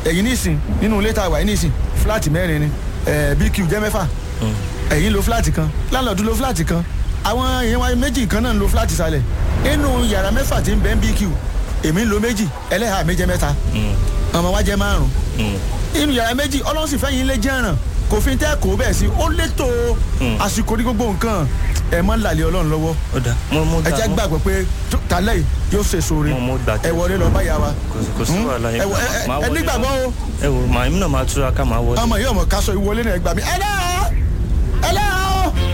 ẹ̀yin nísìn nínú ilé tá a wà yín nísìn fúláàtì mẹ́rin ni ẹ̀ bq jẹ́ mẹ́fà ẹ̀yin lo fúláàtì kan láńlọ́ọ̀dù lo fúláàtì kan àwọn èèyàn wa méjì kan náà ń lo fúláàtì sálẹ̀ nínú yàrá mẹ́fà tí ń bẹ ń bq èmi ń lo méjì ẹlẹ́hàá mi jẹ́ mẹ́ta ọmọ wa jẹ́ márùn inú yàrá méjì ọlọ́run sì fẹ́yìn ilé jẹ́ràn kò fi tẹ́ kó bẹ́ẹ̀ sí ó létò àsìkò ní gbogbo nǹkan ẹ̀ mọ́ làlẹ́ ọlọ́run lọ́wọ́ ó dà mo mo ẹ dà jẹ́ mo- gbàgbọ́ pé tó- tálẹ̀ yìí yóò ṣe sóore Mo- mo gbà ẹ tẹ́. wọlé lọ báyà wa kò sí- kò sí Hmm? wàhálà yẹn. ẹ wọ- ẹ- ẹ- Màá ẹ wọlé nígbàgbọ́ náà. o ẹ wò màá èmi náà máa túra ká máa wọlé. ọmọ yìí ọmọ kaṣọ ìwọlé náà ẹ gbà mí ẹ náà ẹ náà